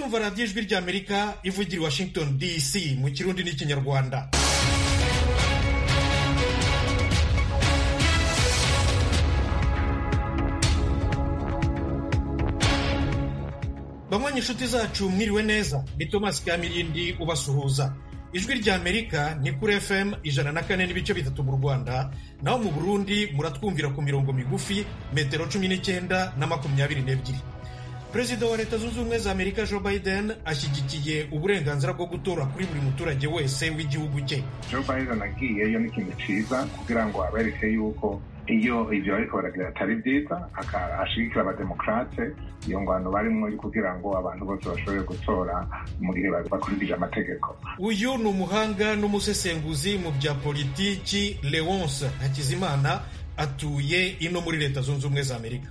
muracyumva radiyo ijwi ry'amerika ivugira i washington dc mu kirundi n'ikinyarwanda bamwe inshuti zacu mwiriwe neza ni thomas kamirindi ubasuhuza ijwi ry'amerika ni kuri fm ijana na kane n'ibice bitatu mu rwanda naho mu burundi muratwumvira ku mirongo migufi metero cumi n'icyenda na makumyabiri n'ebyiri perezida wa leta zunze ubumwe za amerika joe biden ashyigikiye uburenganzira bwo gutora kuri buri muturage wese w'igihugu cye joe biden agiyeyo ni ikintu cyiza kugira ngo abereke yuko iyo ibyo bariko baragira atari byiza ashigikira abademokarate iyo ngwano barimwo kugira ngo abantu bose bashobore gutora mu gihe bakurikije amategeko uyu ni umuhanga n'umusesenguzi mu bya politiki leonce hakizimana atuye ino muri leta zunze ubumwe za amerika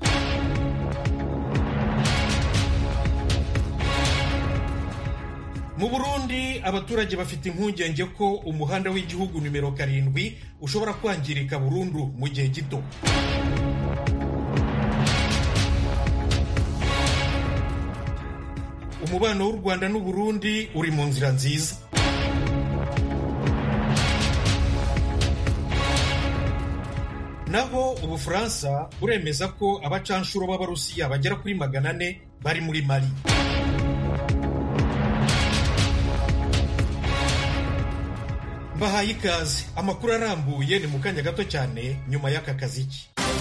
mu burundi abaturage bafite impungenge ko umuhanda w'igihugu nimero karindwi ushobora kwangirika burundu mu gihe gito umubano w'u rwanda n'uburundi uri mu nzira nziza naho ubufaransa buremeza ko abacanshuro b'abarusiya bagera kuri magana ane bari muri mali mbahaye ikaze amakuru arambuye ni mu kanya gato cyane nyuma y'aka kaziki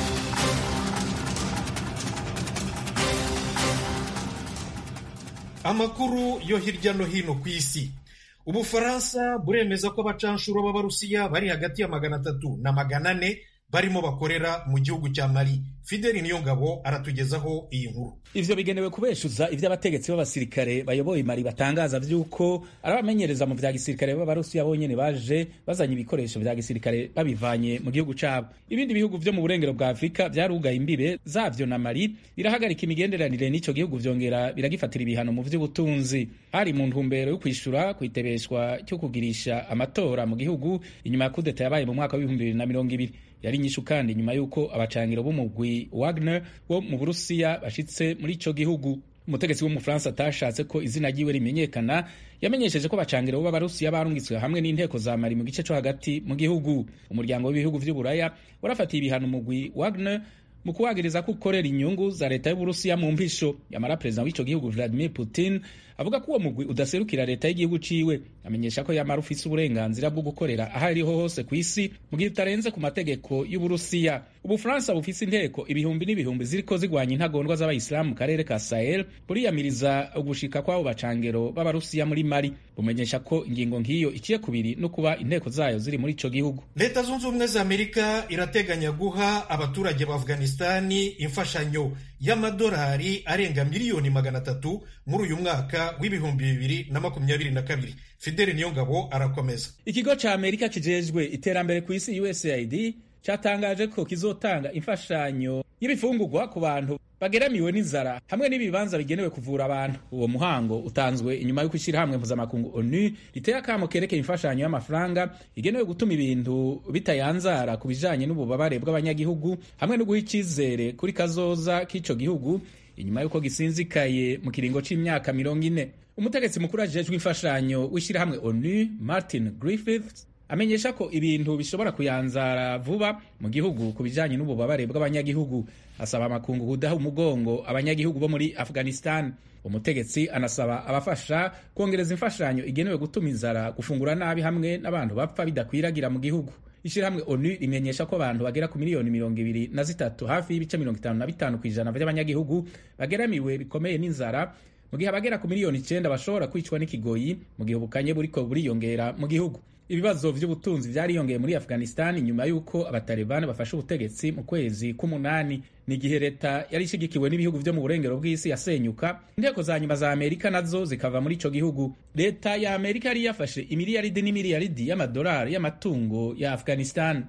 amakuru yo hirya no hino ku isi ubufaransa buremeza ko abacanshuro b'abarusiya bari hagati ya magana atatu na magana ane barimo bakorera mu gihugu cya mali fideli niyongabo aratugezaho iyi nkuru ivyo bigenewe kubeshuza ivyo abategetsi b'abasirikare bayoboye mali batangaza vy'uko ari abamenyereza mu vya gisirikare b'abarusiya bonyene baje bazanye ibikoresho vya gisirikare babivanye mu gihugu cabo ibindi bihugu vyo mu burengero bwa afurika vyarugaye imbibe zavyo na mali birahagarika imigenderanire n'ico gihugu vyongera biragifatira ibihano mu vy'ubutunzi hari mu ntumbero yo kwishura kwitebeshwa cyo kugirisha amatora mu gihugu inyuma ya kudeta yabaye mu mwaka w'ibihumbi bibiri na mirongo ibiri yari nyishu kandi nyuma y'uko abacangiro b'umugwi Wagner wo mu Burusiya bashitse muri ico gihugu umutegetsi w'umufaransa atashatse ko izina ryiwe rimenyekana yamenyesheje ko abacangiro b'abarusiya barungitswe hamwe n'inteko za mari mu gice co hagati mu gihugu umuryango w'ibihugu vy'uburaya warafatiye ibihano umugwi Wagner mu kuwagiriza ko ukorera inyungu za leta y'uburusiya mu mpisho yamara perezida w'ico gihugu Vladimir Putin avuga ko uwo mugwi udaserukira leta y'igihugu ciwe amenyesha ko yamara ufise uburenganzira bwo gukorera aho ariho hose ku isi mu gihe utarenze ku mategeko y'uburusiya ubufaransa bufise inteko ibihumbi n'ibihumbi ziriko zigwanya intagondwa z'abayisilamu mu karere ka sahel buriyamiriza ugushika kw'abo bacangero b'abarusiya muri mali bumenyesha ko ingingo nk'iyo iciye kubiri no kuba inteko zayo ziri muri ico gihugu leta zunze ubumwe za amerika irateganya guha abaturage ba afghanistani imfashanyo y'amadolari arenga miliyoni magana atatu muri uyu mwaka w'ibihumbi bibiri na makumyabiri na kabiri fideli niyongabo arakomeza ikigo ca amerika kijejwe iterambere ku isi usaid cyatangaje ko kizotanga imfashanyo y'ibifungurwa ku bantu bageramiwe n'inzara hamwe n'ibibanza bigenewe kuvura abantu uwo muhango utanzwe inyuma y'uko ishyirahamwe mpuzamakungu onu riteye akamo kerekeye imfashanyo y'amafaranga igenewe gutuma ibintu bitayanzara ku bijanye n'ububabare bw'abanyagihugu hamwe no guha icyizere kuri kazoza k'ico gihugu inyuma y'uko gisinzikaye mu kiringo c'imyaka mirongo ine umutegetsi mukuru ajejwe imfashanyo w'ishyirahamwe onu martin griffiths amenyesha ko ibintu bishobora kuyanzara vuba mu gihugu ku bijanye n'ububabare bw'abanyagihugu asaba amakungu kudaha umugongo abanyagihugu bo muri afghanistan umutegetsi anasaba abafasha kongereza imfashanyo igenewe gutuma inzara gufungura nabi hamwe n'abantu bapfa bidakwiragira mu gihugu ishyirahamwe onu rimenyesha ko abantu bagera ku miliyoni mirongo ibiri na zitatu hafi y'ibice mirongo itanu na bitanu ku ijana by'abanyagihugu bageramiwe bikomeye n'inzara mu gihe abagera ku miliyoni icenda bashobora kwicwa n'ikigoyi mu gihe ubukanye buriko buriyongera mu gihugu ibibazo vy'ubutunzi vyariyongeye muri afghanistan nyuma y'uko abatalibani bafashe ubutegetsi mu kwezi k'umunani ni igihe leta yari ishigikiwe n'ibihugu vyo mu burengero bw'isi yasenyuka inteko za nyuma za amerika nazo zikava muri ico gihugu leta ya amerika yari yafashe imiliyaridi n'imiliyaridi y'amadolari y'amatungo ya afghanistan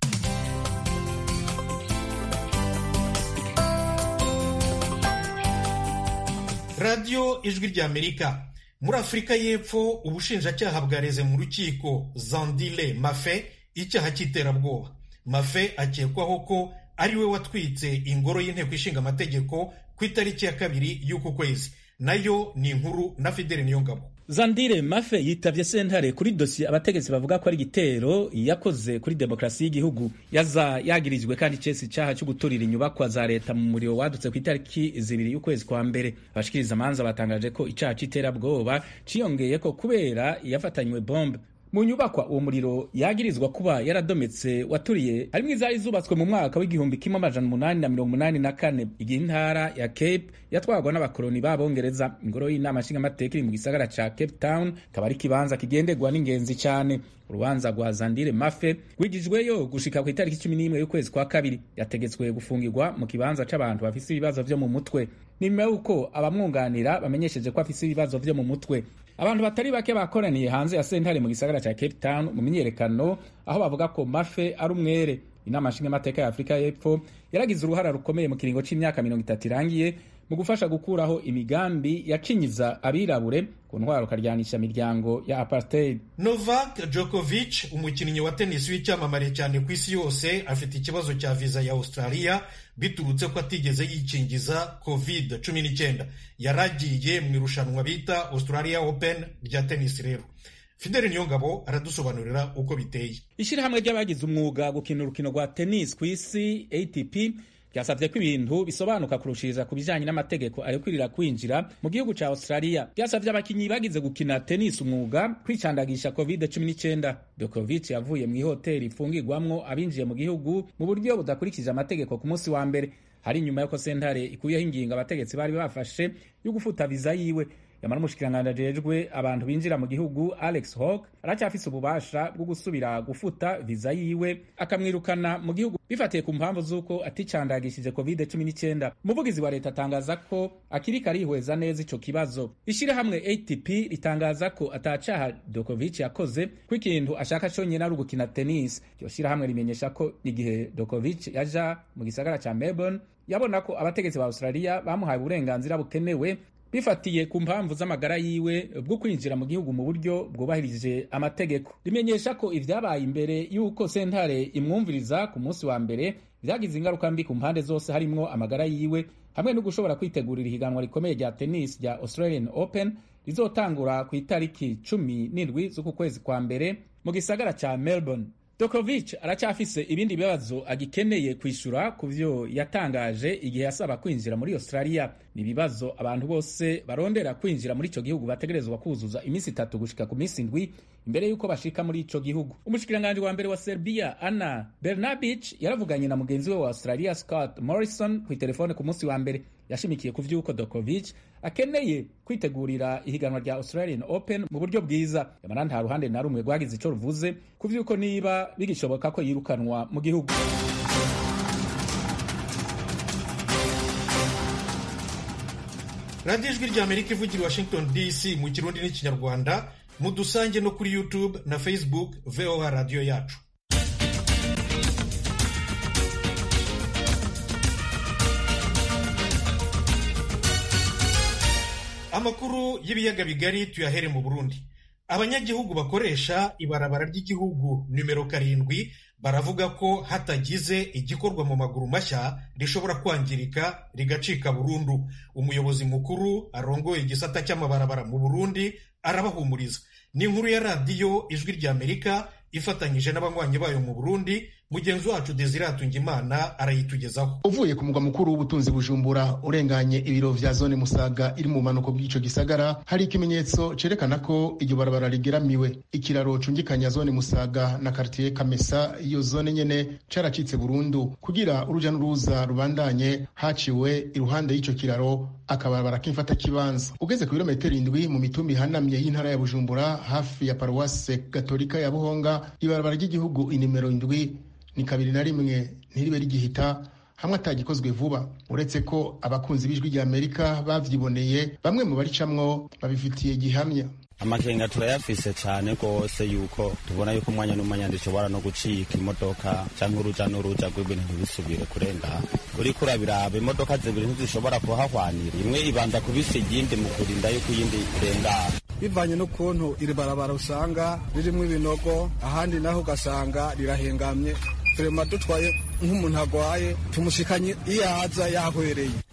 radiyo ijwi ry'amerika muri afurika y'epfo ubushinjacyaha bwareze mu rukiko zandile mafe icyaha cy'iterabwoba mafe akekwaho ko ari we watwitse ingoro y'inteko ishinga amategeko ku itariki ya kabiri y'uku kwezi nayo ni inkuru na fideli niyongabo Zandire Mafe yitavye sentare kuri dosiye abategetsi bavuga ko ari igitero yakoze kuri demokarasi y'igihugu yaza yagirijwe kandi cese icaha cyo guturira inyubakwa za leta mu muriro wadutse ku itariki zibiri y'ukwezi kwa mbere abashikiriza amanza batangaje ko icaha c'iterabwoba ciyongeye ko kubera yafatanywe bombe mu nyubakwa uwo muriro yagirizwa kuba yaradometse waturiye harimwo izari zubatswe mu mwaka w'igihumbi kimwe amajana umunani na mirongo umunani na kane igihe intara ya cape yatwarwa n'abakoloni b'abongereza ingoro y'inama nshingamateka iri mu gisagara ca cape town kaba ari ikibanza kigenderwa n'ingenzi cane urubanza rwa zandire mafe rwigijweyo gushika ku itariki cumi n'imwe y'ukwezi kwa kabiri yategetswe gufungirwa mu kibanza c'abantu bafise ibibazo vyo mu mutwe ni nyuma y'uko abamwunganira bamenyesheje ko afise ibibazo vyo mu mutwe abantu batari bake bakoraniye hanze ya sentare mu gisagara ca cape town mu myiyerekano aho bavuga ko mafe ari umwere inama nshingamateka ya afurika y'epfo yaragize uruhara rukomeye mu kiringo c'imyaka mirongo itatu irangiye mu gufasha gukuraho imigambi yacinyiza abirabure ku ntwaro karyanisha imiryango ya apartheid novak djokovic umukinnyi wa tenisi w'icyamamare cyane ku isi yose afite ikibazo cya viza ya australia biturutse ko atigeze yikingiza covid 19 yaragiye mu irushanwa bita australia open rya tenisi rero fideli niyongabo aradusobanurira uko biteye ishyirahamwe ry'abagize umwuga gukina urukino rwa tennis ku isi atp byasabye ko ibintu bisobanuka kurushiriza ku bijyanye n'amategeko arekurira kwinjira mu gihugu cya australia byasabye abakinnyi bagize gukina tennis umwuga kwicandagisha covid 19 dokovic yavuye mu ihoteli ifungirwamwo abinjiye mu gihugu mu buryo budakurikije amategeko ku munsi wa mbere hari inyuma y'uko sentare ikuyeho ingingo abategetsi bari bafashe yo gufuta viza yiwe yamara umushikiranganji ajejwe abantu binjira mu gihugu alex hawk aracyafise ububasha bwo gusubira gufuta viza yiwe akamwirukana mu gihugu bifatiye ku mpamvu z'uko aticandagishije covid 19 umuvugizi wa leta atangaza ko akiriko arihweza neza ico kibazo ishirahamwe atp ritangaza ko atacaha dokovic yakoze ko ikintu ashaka conyene ari ugukina tennis iryo shirahamwe rimenyesha ko igihe dokovic yaja mu gisagara ca melbourne yabona ko abategetsi ba australia bamuhaye uburenganzira bukenewe bifatiye ku mpamvu z'amagara yiwe bwo kwinjira mu gihugu mu buryo bwubahirije amategeko rimenyesha ko ivyabaye imbere y'uko sentare imwumviriza ku munsi wa mbere vyagize ingaruka mbi ku mpande zose harimwo amagara yiwe hamwe no gushobora kwitegurira ihiganwa rikomeye rya tennis rya australian open rizotangura ku itariki cumi n'indwi z'uku kwezi kwa mbere mu gisagara ca melbourne Djokovic aracyafise ibindi bibazo agikeneye kwishura ku vyo yatangaje igihe yasaba kwinjira muri Australia. Ni ibibazo abantu bose barondera kwinjira muri ico gihugu bategerezwa kuzuza iminsi itatu gushika ku minsi indwi imbere y'uko bashika muri ico gihugu. Umushikiranganji wa mbere wa Serbia Ana Brnabic yaravuganye na mugenzi we wa Australia Scott Morrison ku telefone ku munsi wa mbere yashimikiye ku vy'uko Djokovic akeneye kwitegurira ihiganwa rya Australian Open mu buryo bwiza yamara nta ruhande na rumwe rwagize ico ruvuze ku vy'uko niba bigishoboka ko yirukanwa mu gihugu radiyo ijwi rya amerika ivugira i washington dc mu kirundi n'ikinyarwanda mudusange no kuri youtube na facebook voa radiyo yacu amakuru y'ibiyaga bigari tuyahere mu burundi abanyagihugu bakoresha ibarabara ry'igihugu nimero karindwi baravuga ko hatagize igikorwa mu maguru mashya rishobora kwangirika rigacika burundu umuyobozi mukuru arongoye igisata cy'amabarabara mu burundi arabahumuriza ni inkuru ya radiyo ijwi rya amerika ifatanyije n'abanywanyi bayo mu burundi mugenzi wacu desire hatungimana arayitugezaho uvuye ku mugwa mukuru w'ubutunzi bujumbura urenganye ibiro vya zone musaga iri mu manuko bw'ico gisagara hari ikimenyetso cerekana ko iryo barabara rigeramiwe ikiraro cungikanya zone musaga na kartier kamesa iyo zone nyene caracitse burundu kugira uruja n'uruza rubandanye haciwe iruhande y'ico kiraro akabarabara k'imfata kibanza ugeze ku birometero indwi mu mitumba ihanamye y'intara ya bujumbura hafi ya paruwase gatolika ya buhonga ibarabara ry'igihugu inimero indwi ni kabiri na rimwe ntiribe rigihita hamwe atagikozwe vuba uretse ko abakunzi b'ijwi rya amerika bavyiboneye bamwe mu baricamwo babifitiye gihamya amakenga turayafise cyane rwose yuko tubona yuko umwanya n'umwanya dushobora no gucika imodoka cyangwa uruja n'uruja rw'ibintu ntibisubire kurenga uriko urabiraba imodoka zibiri ntizishobora kuhahwanira imwe ibanza kubisa iyindi mu kurinda yuko iyindi irengana bivanye n'ukuntu iri barabara usanga ririmo ibinogo ahandi naho ugasanga rirahengamye turema dutwaye nk'umuntu agwaye tumushikanye iyo aza yahwereye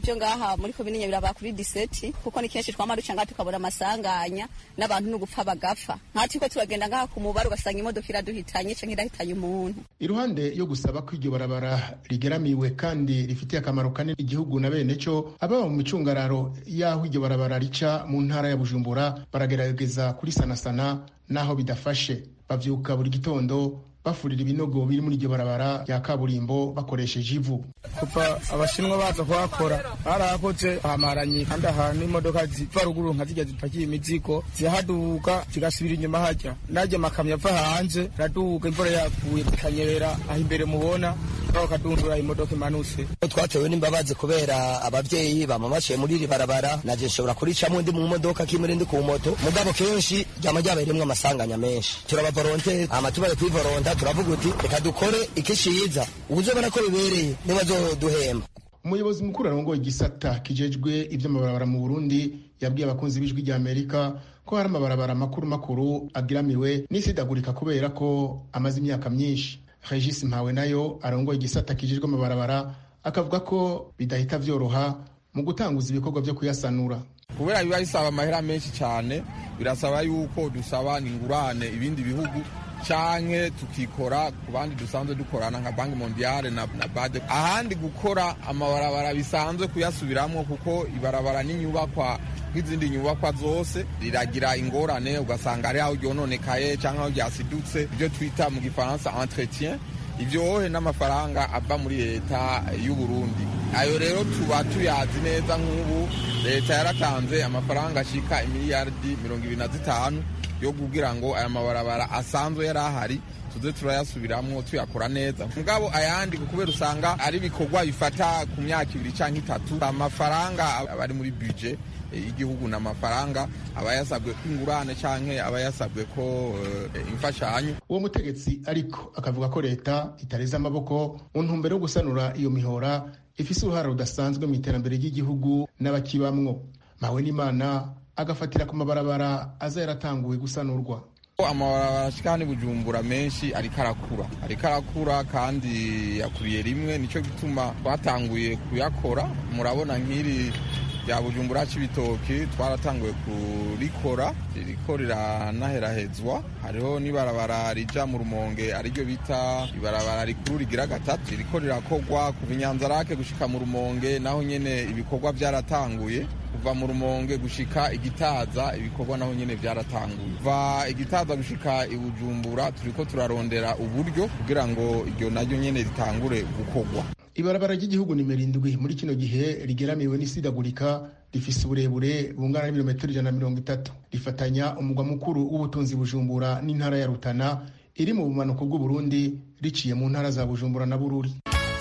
byo ngaha muri komine nyabiraba kuri diseti kuko ni kenshi twama duca ngaha tukabona amasanganya n'abantu n'ugupfa bagapfa nka turiko turagenda ngaha ku mubare ugasanga imodoka iraduhitanye canke irahitanye umuntu iruhande yo gusaba ko iryo barabara rigeramiwe kandi rifitiye akamaro kanini igihugu na bene co ababa mu micungararo y'aho iryo barabara rica mu ntara ya bujumbura baragerageza kurisanasana n'aho bidafashe bavyuka buri gitondo bafurira ibinogo biri muri iryo barabara rya kaburimbo bakoresheje ivu kuva abashinwa baza kuhakora barahakoze hamaranye kandi ahantu imodoka ziva ruguru nka zijya zipakiye imizigo zihaduka zigasubira inyuma hajya najya amakamyo ava hanze araduka imvura yaguye zikanyerera aho imbere mubona bakadundura imodoka imanutse twatewe n'imbabazi kubera abavyeyi bamamashiye muri iri barabara naje nshobora kuricamwo ndi mu modoka kimwe ndi ku moto mugabo kenshi ryama ryabereyemwo amasanganya menshi turabavoronteri hama tubaye kwivoronta turavuga uti reka dukore ikishiza ubuzobona ko bibereye nibazoduhemba umuyobozi mukuru arongoye igisata kijejwe ivy'amabarabara mu burundi yabwiye abakunzi b'ijwi rya amerika ko hari amabarabara makuru makuru agiramiwe n'isidagurika kubera ko amaze imyaka myinshi regis mpawe nayo arongoye igisata kijejwe amabarabara akavuga ko bidahita vyoroha mu gutanguza ibikorwa vyo kuyasanura kubera biba bisaba amahera menshi cyane birasaba yuko dusaba ingurane ibindi bihugu canke tukikora ku bandi dusanzwe dukorana nka banki mondiale na, na bade ahandi gukora amabarabara bisanzwe kuyasubiramwo kuko ibarabara n'inyubakwa nk'izindi nyubakwa zose riragira ingorane ugasanga ari aho ryononekaye canke aho ryasidutse ibyo twita mu gifaransa entretien ivyohe n'amafaranga ava muri leta y'u Burundi ayo rero tuba tuyazi neza nk'ubu leta yaratanze amafaranga ashika imiliyardi mirongo ibiri na zitanu yo kugira ngo aya mabarabara asanzwe yari ahari tuze turayasubiramwo tuyakora neza mugabo ayandi kubera usanga ari ibikorwa bifata ku myaka ibiri canke itatu amafaranga aba ari muri budget y'igihugu na amafaranga aba yasabwe ko ingurane canke aba yasabwe ko uh, imfashanyo uwo mutegetsi ariko akavuga ko leta itareze amaboko mu ntumbero yo gusanura iyo mihora ifise uruhara rudasanzwe mu iterambere ry'igihugu n'abakibamwo mawe n'imana agafatira ku mabarabara aza yaratanguwe gusanurwa amabarabara ashika ni bujumbura menshi ariko arakura ariko arakura kandi yakuriye rimwe nico gituma twatanguye kuyakora murabona nk'iri rya bujumbura c'ibitoki twaratanguye kurikora ririko riranaherahezwa hariho n'ibarabara rija mu rumonge ariryo bita ibarabara rikuru rigira gatatu ririko rirakorwa kuva inyanzarake gushika mu rumonge naho nyene ibikorwa vyaratanguye kuva mu rumonge gushika igitaza ibikorwa naho nyene vyaratanguye kuva igitaza gushika ibujumbura turiko turarondera uburyo kugira ngo iryo naryo nyene ritangure gukorwa ibarabara ry'igihugu nimero indwi muri kino gihe rigeramiwe n'isidagurika rifise uburebure bungana n'ibirometero ijana na mirongo itatu rifatanya umugwa mukuru w'ubutunzi bujumbura n'intara ya rutana iri mu bumanuko bw'uburundi riciye mu ntara za bujumbura na bururi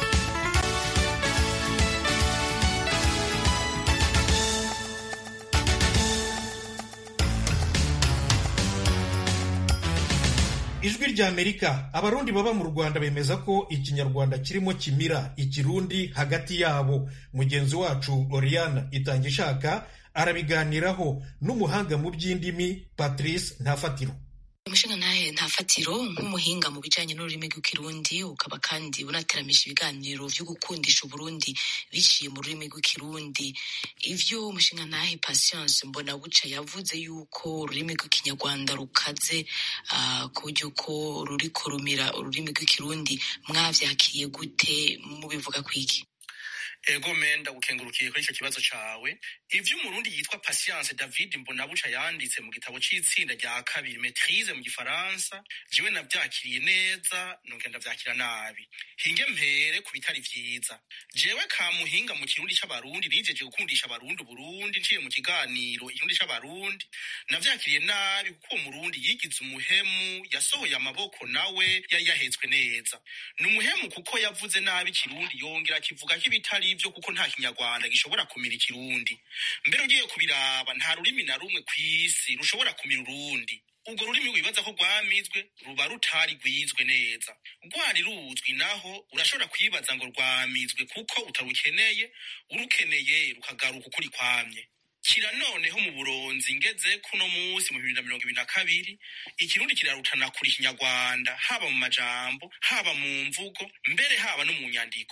ijwi rya amerika abarundi baba mu rwanda bemeza ko ikinyarwanda kirimo kimira ikirundi hagati yabo mugenzi wacu oriana itanga ishaka arabiganiraho n'umuhanga mu by'indimi patrice ntafatiro umushinga ntahe nta fatiro nk'umuhinga mu bijyanye n'ururimi rw'ikirundi ukaba kandi unateramisha ibiganiro byo gukundisha uburundi biciye mu rurimi rw'ikirundi ivyo umushinga ntahe patience mbona buca yavuze yuko ururimi rw'ikinyarwanda rukaze uh, ku buryo ko ruriko rumira ururimi rw'ikirundi mwavyakiye gute mubivuga kwiki ego menda gukengurukiye kuri icyo kibazo cawe ivyo umurundi yitwa patience david mbonabuca yanditse mu gitabo c'itsinda rya kabiri maitrise mu gifaransa jewe navyakiriye neza nongera ndavyakira nabi hinge mpere ku bitari vyiza jewe kamuhinga mu kirundi c'abarundi nijeje gukundisha abarundi uburundi nciye mu kiganiro ikirundi c'abarundi navyakiriye nabi kuko uwo murundi yigize umuhemu yasohoye amaboko nawe yari yahetswe neza ni umuhemu kuko yavuze nabi ikirundi yongera akivuga ko ibitari ivyo kuko nta kinyarwanda gishobora kumira ikirundi mbere ugiye kubiraba nta rurimi na rumwe kw'isi rushobora kumira urundi urwo rurimi wibaza ko rwamizwe ruba rutari rwizwe neza rwari ruzwi naho urashobora kwibaza ngo rwamizwe kuko utarukeneye urukeneye rukagaruka ukuri kwamye kira noneho mu buronzi ngeze kuno munsi mu bibiri na mirongo ibiri na kabiri ikirundi kirarutana kuri ikinyarwanda haba mu majambo haba mu mvugo mbere haba no mu nyandiko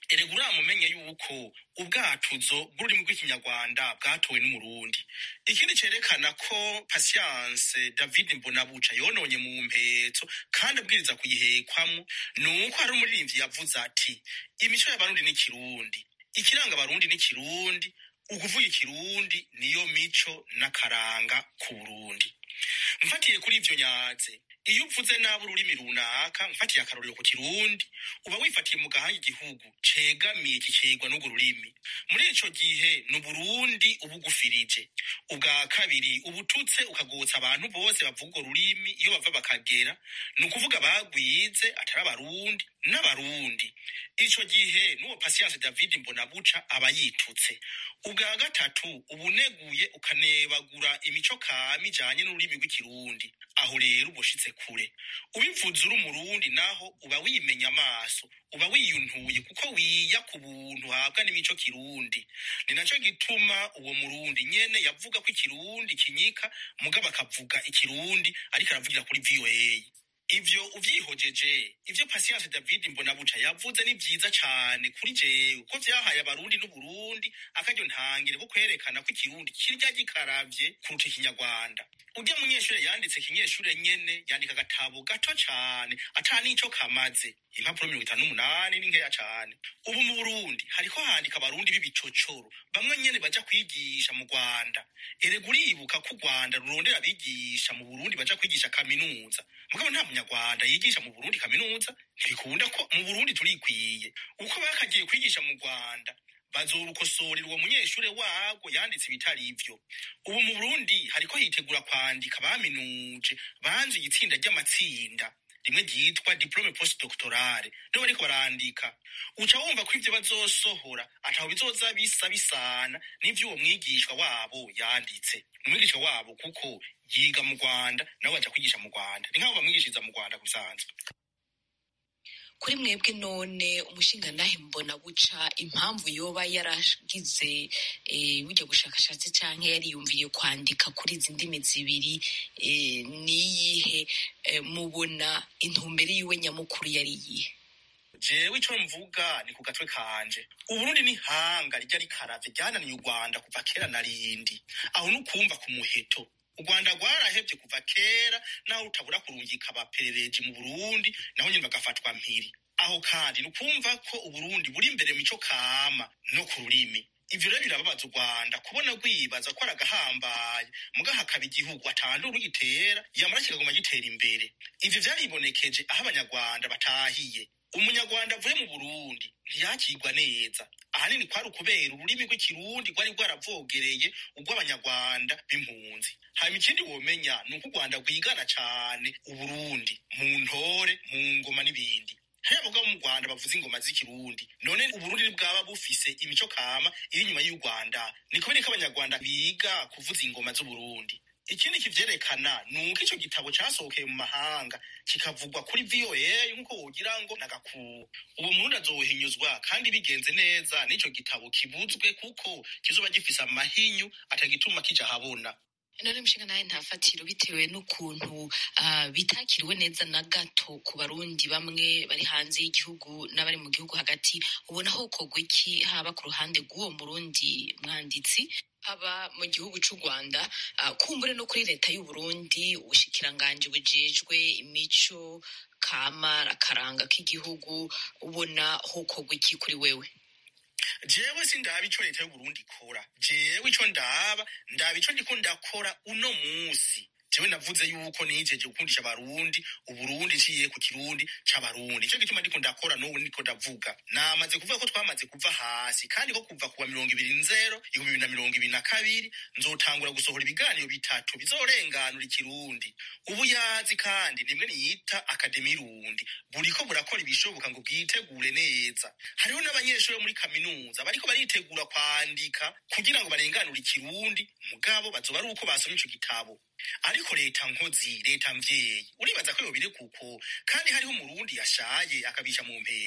erega uramumenye yuko ubwatuzo bw'ururimi rw'ikinyarwanda bwatowe n'umurundi ikindi cerekana ko pasiyanse david mbonabuca yononye mu mpetso kandi abwiriza kuyihekwamo ni uko hari umuririmbyi yavuze ati imico y'abarundi ni kirundi ikiranga abarundi ni kirundi ukuvuga ikirundi niyo mico n'akaranga ku burundi mfatiye kuri ivyo nyaze iyo uvuze nabi ururimi runaka mfatiye akarorero ku kirundi uba wifatiye mu gahanga igihugu cegamiye kikegwa n'urwo rurimi muri ico gihe ni uburundi uba ugufirije ubwa kabiri ubututse ukagotsa abantu bose bavuga urwo rurimi iyo bava bakagera ni ukuvuga bagwize atari abarundi n'abarundi ico gihe n'uwo pasiyanse david mbonabuca aba yitutse ubwa gatatu uba uneguye ukanebagura imico kama ijanye n'ururimi rw'ikirundi aho rero uba ushitse kure ubivuze uri umurundi naho uba wimenya amaso uba wiyuntuye kuko wiya ku buntu uhabwa n'imico kirundi ni naco gituma uwo murundi nyene yavuga ko ikirundi kinyika mugabo akavuga ikirundi ariko aravugira kuri voa ivyo uvyihojeje ivyo pasiyanse david mbonabuca yavuze ni vyiza cane kuri jewe ko vyahaye abarundi n'uburundi akaryo ntangire ko kwerekana ko ikirundi kirya gikaravye kuruta ikinyarwanda urya munyeshure yanditse kinyeshure nyene yandika agatabo gato cane ata n'ico kamaze impapuro mirongo itanu n'umunani ni nkeya cane ubu mu burundi hariko handika abarundi b'ibicocoro bamwe nyene baja kwigisha mu rwanda erega uribuka ko u rwanda rurondera abigisha mu burundi baja kwigisha kaminuza mugabo nta munyarwanda yigisha mu burundi kaminuza ntibikunda ko mu burundi turikwiye uko bakagiye kwigisha mu rwanda bazorukosorera uwo munyeshure wagwo yanditse ibitari ivyo ubu mu burundi hariko hitegura kwandika baminuje banze igitsinda ry'amatsinda rimwe ryitwa diplome postdoctorale nibo bariko barandika uca wumva ko ivyo bazosohora ataho bizoza bisa bisana n'ivyo uwo mwigishwa wabo yanditse umwigisha wabo kuko yiga mu rwanda nabo baja kwigisha mu rwanda ni nk'abo bamwigishiriza mu rwanda kubisanzwe kuri mwebwe none umushinga nahe mbona buca impamvu yoba yaragize eh, burya bushakashatsi canke yariyumviye kwandika kuri izi ndimi zibiri eh, niyihe eh, mubona intumbero yiwe nyamukuru yari iyihe jewe ico mvuga ni ku gatwe kanje uburundi ni hanga rijya rikaravye ryananiye u rwanda kuva kera na rindi aho nukumva ku muheto u rwanda rwarahevye kuva kera naho rutabura kurungika abaperereji mu burundi naho nyene bagafatwa mpiri aho kandi ni ukumva ko uburundi buri imbere mu mico kama no ku rurimi ivyo rero birababaza u rwanda kubona rwibaza ko ari agahambaye muga hakaba igihugu atandura ugitera yamara kikaguma gitera imbere ivyo vyaribonekeje aho abanyarwanda batahiye umunyarwanda avuye mu burundi ntiyakirwa neza ahanini kwari ukubera ururimi rw'ikirundi rwari rwaravogereye urw'abanyarwanda b'impunzi hanyuma ikindi womenya ni uko u rwanda rwigana cane uburundi mu ntore mu ngoma n'ibindi hariya abagabo mu rwanda bavuza ingoma z'ikirundi none uburundi bwaba bufise imico kama iri inyuma y'u rwanda ni kubera ko abanyarwanda biga kuvuza ingoma z'uburundi ikindi kivyerekana ni uko ico gitabo casohokeye mu mahanga kikavugwa kuri voa nk'uko wogira ngo nagakuru ubu murundi azohinyuzwa kandi bigenze neza n'ico gitabo kibuzwe kuko kizoba gifise amahinyu atagituma kija habona none mushinga nawe nta fatiro bitewe n'ukuntu uh, bitakiriwe neza na gato ku barundi bamwe bari hanze y'igihugu n'abari mu gihugu hagati ubona ho kogwa iki haba ku ruhande rw'uwo murundi mwanditsi aba mu gihugu c'u rwanda uh, kumbure no kuri leta y'uburundi ubushikiranganji bujejwe imico kama akaranga k'igihugu ubona ho kogwa iki kuri wewe jewe sindaba ico leta y'uburundi ikora jewe ico ndaba ndaba ico ndiko ndakora uno musi jewe navuze yuko nijeje gukundisha abarundi uburundi nciye ku kirundi c'abarundi ico gituma ndiko ndakora n'ubu ndiko ndavuga namaze kuvuga ko twamaze kuva hasi kandi ko kuva kuwa mirongo ibiri nzero ibihumbi bibiri na mirongo ibiri na kabiri nzotangura gusohora ibiganiro bitatu bizorenganura ikirundi ubu yazi kandi nimwe niyita akademi rundi buriko burakora ibishoboka ngo bwitegure neza hariho n'abanyeshuri bo muri kaminuza bariko baritegura kwandika kugira ngo barenganure ikirundi mugabo bazoba ari uko basomye ico gitabo ariko leta nkozi leta mvyeyi uribaza ko yobire kuko kandi hariho umurundi yashaye akabisha mu mpetso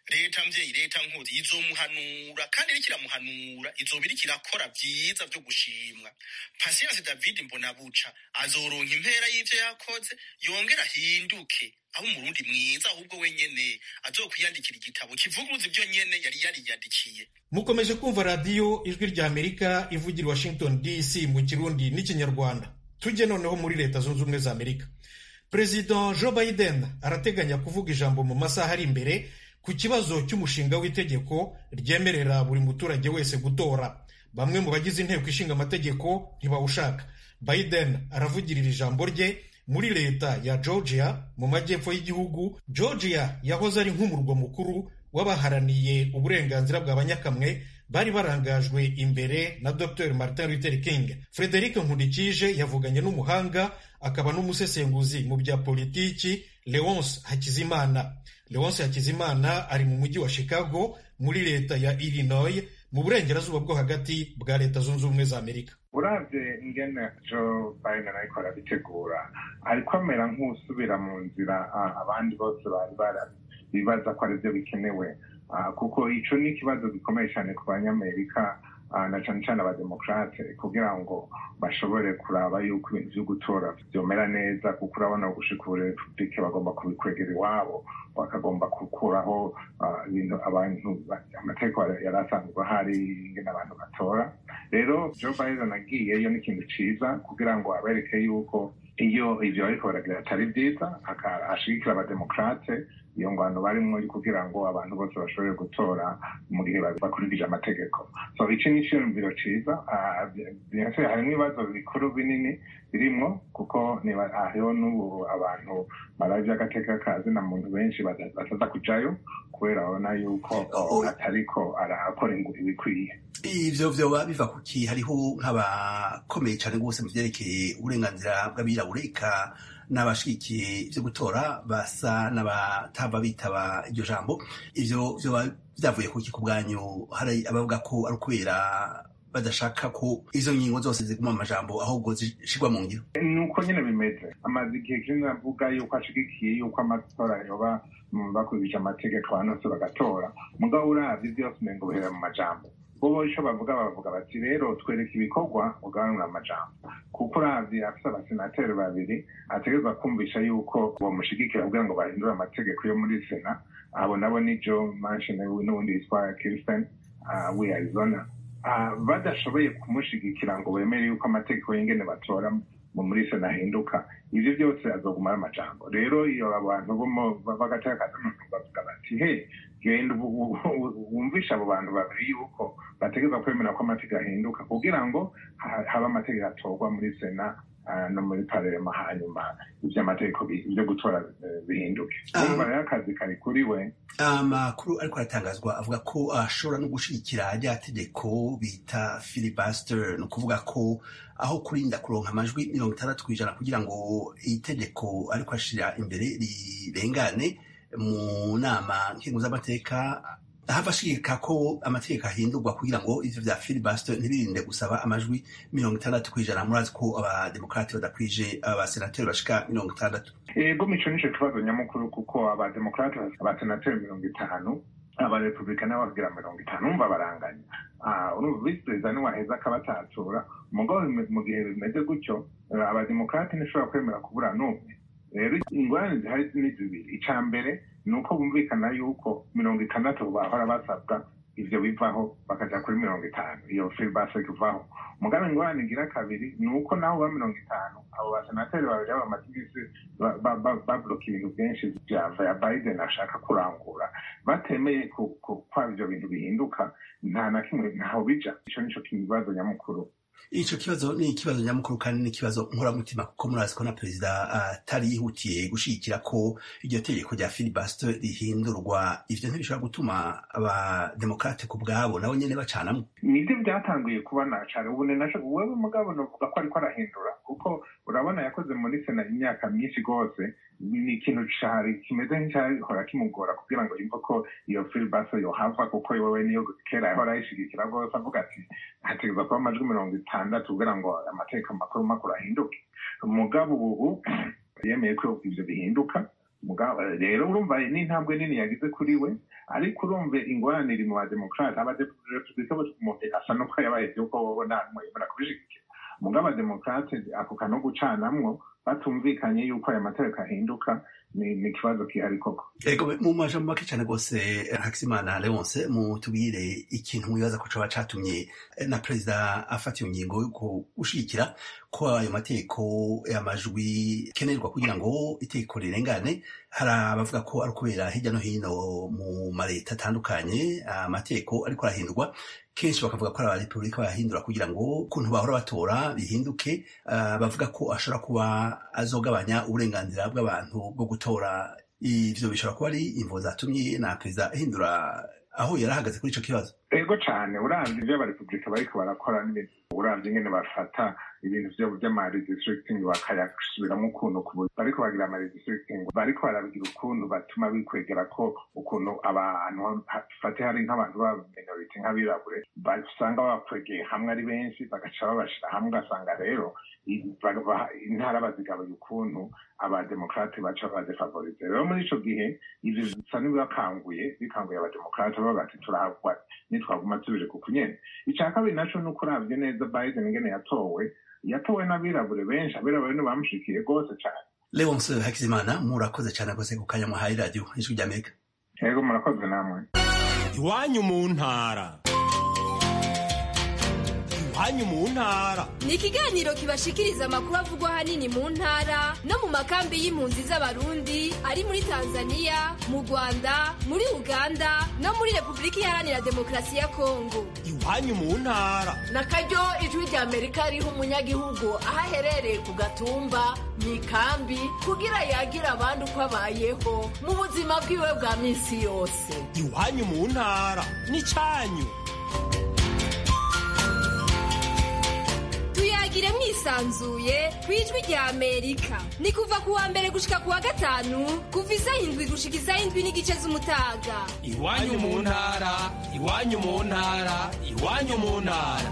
leta mvyeyi leta nkozi izomuhanura kandi iriko iramuhanura izoba iriko irakora vyiza vyo gushimwa pasiyanse david mbonabuca azoronka impera y'ivyo yakoze yongera ahinduke aho umurundi mwiza ahubwo wenyene azokwiyandikira igitabo kivuguruza ivyo nyene yari yariyandikiye mukomeje kumva radiyo ijwi rya amerika ivugira washington dc mu kirundi n'ikinyarwanda tujye noneho muri leta zunze ubumwe za amerika perezida joe biden arateganya kuvuga ijambo mu masaha ari imbere ku kibazo cy'umushinga w'itegeko ryemerera buri muturage wese gutora bamwe mu bagize inteko ishinga amategeko ntibawushaka biden aravugirira ijambo rye muri leta ya georgia mu majyepfo y'igihugu georgia yahoze ari nk'umurwa mukuru w'abaharaniye uburenganzira bwa banyakamwe bari barangajwe imbere na dr martin luther king frederic nkundikije yavuganye n'umuhanga akaba n'umusesenguzi mu bya politiki leonce hakizimana leonce hakizimana ari mu mujyi wa chicago muri leta ya illinois mu burengerazuba bwo hagati bwa leta zunze ubumwe za amerika uravye ingene joe biden ariko arabitegura ariko amera nk'usubira mu nzira abandi bose bari barabibaza ko arivyo bikenewe kuko ico ni ikibazo gikomeye cyane ku banyamerika na cane cane abademokrate kugira ngo bashobore kuraba yuko ibintu vyo gutora vyomera neza kuko urabona gushika ubu republike bagomba kubikwegera iwabo bakagomba gukuraho ibintu abantu amategeko yari asanzwe ahari ingene abantu batora rero joe biden agiyeyo ni ikintu ciza kugira ngo abereke yuko iyo ivyo bariko baragira atari vyiza ashigikira abademokrate iyo ngwano barimwo kugira ngo abantu bose bashobore gutora mu gihe bakurikije amategeko so iki ni iciyumviro ciza harimwo ibibazo bikuru binini birimwo kuko hariho n'ubu abantu baravye agateka kazi na muntu benshi bataza kujayo kubera babona yuko atariko arakora ibikwiye ivyo vyoba biva kuki hariho nk'abakomeye cane rwose mu vyerekeye uburenganzira bw'abirabura eka n'abashigikiye ivyo gutora basa n'abatava bitaba iryo jambo ivyo vyoba vyavuye kuki ku bwanyu hari abavuga ko ari ukubera badashaka ko izo ngingo zose ziguma mu majambo ahubwo zishirwa mu ngiro nuko nyene bimeze amaze igihe kinini avuga yuko ashigikiye yuko amatora yoba bakurikije amategeko abantu bose bagatora mugabo uravye vyose umengo bihera mu majambo bobo ico bavuga bavuga bati rero twereka ibikorwa ugabanura amajambo kuko uravye afise abasenateri babiri ategerezwa kumvisha yuko bomushigikira kugira ngo bahindure amategeko yo muri sena abo nabo ni joe manchin n'uwundi yitwa kirsten wi arizona badashoboye kumushigikira ngo bemere yuko amategeko y'ingene batora muri sena ahinduka ivyo byose azoguma ari amajambo rero iyo abantu b'agateka kazi bavuga bati he genda wumvisha abo bantu babiri yuko bategereza kwemera ko amategeko ahinduka kugira ngo habe amategeko atorwa muri sena no muri parema hanyuma ivy'amategeko vyo gutora bihinduke urumva rero akazi kari kuri we amakuru ariko aratangazwa avuga ko ashobora no gushigikira rya tegeko bita filibuster ni ukuvuga ko aho kurinda kuronka amajwi mirongo itandatu ku ijana kugira ngo itegeko ariko ashira imbere rirengane mu nama nkenguzamateka hava ashigika ko amategeko ahindurwa kugira ngo ivyo vya filibuster ntibirinde gusaba amajwi mirongo itandatu kw'ijana murazi ko abademokrati badakwije abasenateri bashika mirongo itandatu ego mico nico kibazo nyamukuru kuko abademokrati abasenateri mirongo itanu abarepublika nabo bagira mirongo itanu umva baranganya urumva visi perezida niwaheza akabatatura mugabo mu gihe bimeze gutyo abademokrati ntishobora kwemera kubura n'umwe rero ingorane zihari ni zibiri ica mbere ni uko bumvikana yuko mirongo itandatu bahora basabwa ivyo bivaho bakaja kuri mirongo itanu iyo filibase ivaho mugabe ingorane igira kabiri ni uko naho ba mirongo itanu abo basenateri babiri b'abamaze imisi babloka ibintu byinshi vyava ya biden ashaka kurangura batemeye kwaba ivyo bintu bihinduka nta na kimwe ntaho bija ico nico kibazo nyamukuru ico kibazo ni ikibazo nyamukuru kandi ni ikibazo nkoramutima kuko murazi ko na perezida atari yihutiye gushigikira ko iryo tegeko rya filibuster rihindurwa ivyo ntibishobora gutuma abademokrate ku bwabo nabo nyene bacanamwo nivyo vyatanguye kubona cane ubu wewe mugabo novuga ko ariko arahindura kuko urabona yakoze muri sena imyaka myinshi rwose ni ikintu cari kimeze nk'icyahora kimugora kugira ngo yumve ko iyo filibuster yohava kuko wewe niyo kera yahora ayishigikira rwose avuga ati hategerezwa kuba amajwi mirongo itandatu kugira ngo amategeko makuru makuru ahinduke mugabo ubu yemeye ko ivyo bihinduka rero urumva ni intambwe nini yagize kuri we ariko urumve ingorane iri mu bademokarate abadepublika bose umuntu asa n'uko yabaye yuko wowe nta mwemera kubishigikira mugabo abademokarate ako kano gucanamwo batumvikanye yuko aya mategeko ahinduka ni ni ikibazo gihari koko ego mu majambo make cyane rwose hakizimana leonce mutubwire ikintu mwibaza ko coba catumye na perezida afata iyo ngingo yo gushigikira ko ayo mategeko amajwi kenerwa kugira ngo itegeko rirengane hari abavuga ko ari ukubera hirya no hino mu maleta atandukanye amategeko ariko arahindurwa kenshi bakavuga ko ari abarepubulika bayahindura kugira ngo ukuntu bahora batora bihinduke uh, bavuga ko ashobora kuba azogabanya uburenganzira bw'abantu bwo gutora ivyo bishobora kuba ari imvo zatumye na perezida ahindura aho yari ahagaze kuri ico kibazo ego cane uravye ivyo abarepubulika bariko barakora n'ibintu uravye ingene bafata ibintu vyabo vy'amaredistricting bakayasubiramwo ukuntu bariko bagira amaredistricting bariko barabigira ukuntu batuma bikwegera ko ukuntu abantu fate hari nk'abantu ba minority nk'abirabure basanga bakwegeye hamwe ari benshi bagaca babashira hamwe ugasanga rero intara bazigabuye ukuntu abademokrate baca badefavorize rero muri ico gihe ivyo bisa n'ibibakanguye bikanguye abademokrate bavuga ati turahagwa nitwaguma tubije ku kunyene ica kabiri naco ni uko uravye neza biden ingene yatowe yatowe n'abirabure benshi abirabure nibamushikiye rwose cane leonce hakizimana murakoze cane rwose ku kanya muhaye radiyo ijwi ry'amerika yego murakoze namwe iwanyu mu ntara iwanyu mu ntara ni ikiganiro kibashikiriza amakuru avugwa ahanini mu ntara no mu makambi y'impunzi z'abarundi ari muri tanzania mu rwanda muri uganda no muri repubulika iharanira demokarasi ya kongo iwanyu mu ntara na karyo ijwi rya amerika riha umunyagihugu aho aherereye ku gatumba mu ikambi kugira yagire abandi uko abayeho mu buzima bwiwe bwa minsi yose iwanyu mu ntara ni cyanyu tuyagire mwisanzuye ku ijwi rya amerika ni kuva ku wa mbere gushika ku wa gatanu kuva isaha indwi gushika isaha indwi n'igice z'umutaga iwanyu mu ntara iwanyu mu ntara iwanyu mu ntara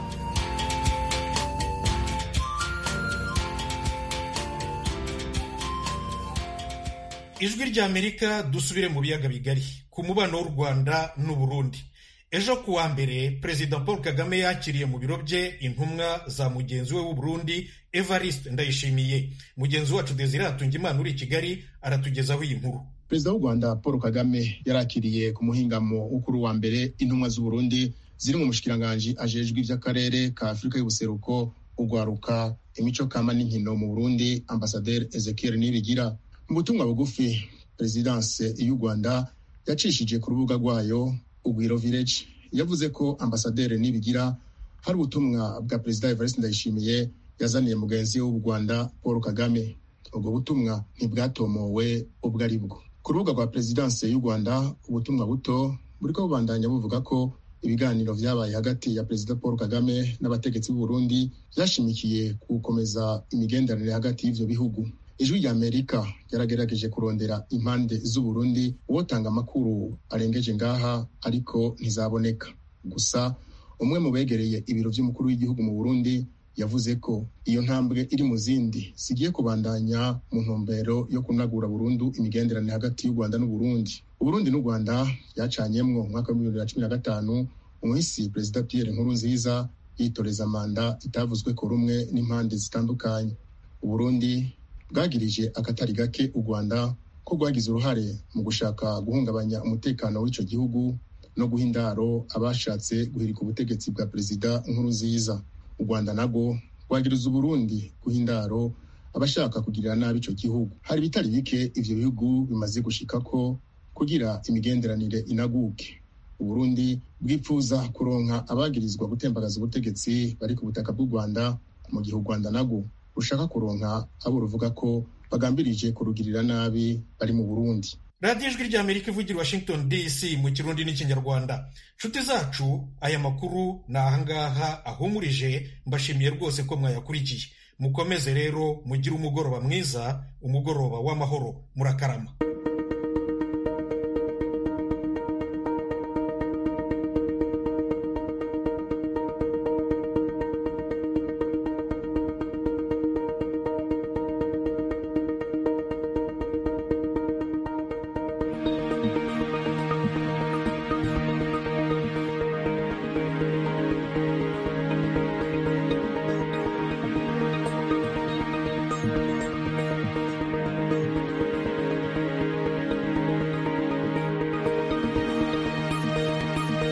ijwi ry'amerika dusubire mu biyaga bigari ku mubano w'u rwanda n'uburundi ejo ku wa mbere perezida paul kagame yakiriye mu biro bye intumwa za mugenzi we w'uburundi evariste ndayishimiye mugenzi wacu desire hatungimana uri i kigali aratugezaho iyi nkuru perezida w'u rwanda paul kagame yarakiriye ku muhingamo w'ukuru wa mbere intumwa z'uburundi ziri mu mushikiranganji ajejwe iby'akarere ka afurika y'ubuseruko ugwaruka imico kama n'inkino mu burundi ambasaderi ezekiel nibigira mu butumwa bugufi perezidanse y'u rwanda yacishije ku rubuga rwayo ugwiro village yavuze ko ambasaderi nibigira hari ubutumwa bwa perezida evariste ndayishimiye yazaniye mugenzi we w'u rwanda paul kagame ubwo butumwa ntibwatomowe ubwo ari bwo ku rubuga rwa perezidanse y'u rwanda ubutumwa buto buriko bubandanya buvuga ko ibiganiro vyabaye hagati ya perezida paul kagame n'abategetsi b'u burundi vyashimikiye ku gukomeza imigenderanire hagati y'ivyo bihugu ijwi rya amerika ryaragerageje kurondera impande z'uburundi uwotanga amakuru arengeje ngaha ariko ntizaboneka gusa umwe mu begereye ibiro vy'umukuru w'igihugu mu burundi yavuze ko iyo ntambwe iri mu zindi zigiye kubandanya mu ntumbero yo kunagura burundu imigenderanire hagati y'u rwanda n'uburundi uburundi n'u rwanda byacanyemwo mu mwaka w'ibihumbi bibiri na cumi na gatanu umuhisi perezida pierre nkurunziza yitoreza manda itavuzwe ko rumwe n'impande zitandukanye uburundi bwagirije akatari gake u rwanda ko rwagize uruhare mu gushaka guhungabanya umutekano w'ico gihugu no guha indaro abashatse guhirika ubutegetsi bwa perezida nkurunziza u rwanda nabwo rwagiriza uburundi guha indaro abashaka kugirira nabi ico gihugu hari ibitari bike ivyo bihugu bimaze gushikako kugira imigenderanire inaguke uburundi bwipfuza kuronka abagirizwa gutembagaza ubutegetsi bari ku butaka bw'u rwanda mu gihe u rwanda nabwo rushaka kuronka abo ruvuga ko bagambirije kurugirira nabi bari mu burundi radiyo ijwi ry'amerika ivugira washington dc mu kirundi n'ikinyarwanda nshuti zacu aya makuru ni ahangaha ahumurije mbashimiye rwose ko mwayakurikiye mukomeze rero mugire umugoroba mwiza umugoroba w'amahoro murakarama